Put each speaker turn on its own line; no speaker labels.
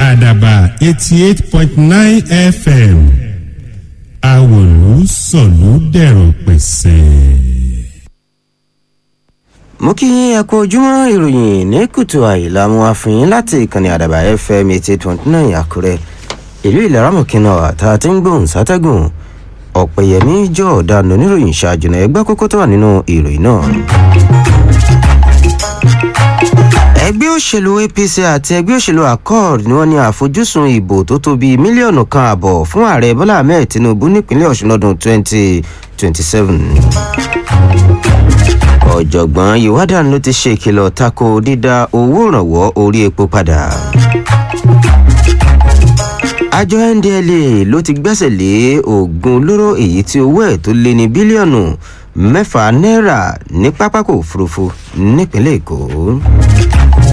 àdàbà eighty eight point nine fm àwòlú sọ̀lú dẹ̀rọ̀ pẹ̀sẹ̀.
mo kí yín ẹ kú ojúmọ́ ìròyìn ní kùtù àìlà mu àfihàn láti ìkànnì àdàbà fm eighty eight point nine àkúrẹ́ ìlú ìlaramọ̀kìnà àtà tí ń gbóhùn sátẹ́gùn ọ̀pẹ̀yẹmí jọ̀ọ́dánù oníròyìn ṣáájú náà ẹgbẹ́ kókó tó wà nínú ìròyìn náà. ẹgbẹ́ òṣèlú apc àti ẹgbẹ́ òṣèlú accord ni wọ́n ní àfojúsùn ìbò tó tó bíi mílíọ̀nù kan àbọ̀ fún ààrẹ bọ́lá ahmed tinubu nípínlẹ̀ ọ̀ṣun lọ́dún twenty twenty seven ọ̀jọ̀gbọ́n ìwádàn ló ti ṣe ìkìlọ̀ tako dídá owó ìrànwọ́ orí epo padà. àjọ ndla ló ti gbẹ́sẹ̀ lé oògùn olóró èyí tí owó ẹ̀ tó lé ní bílíọ̀nù mẹ́fà náírà ní pápákọ̀ òfurufú nípínlẹ̀ èkó.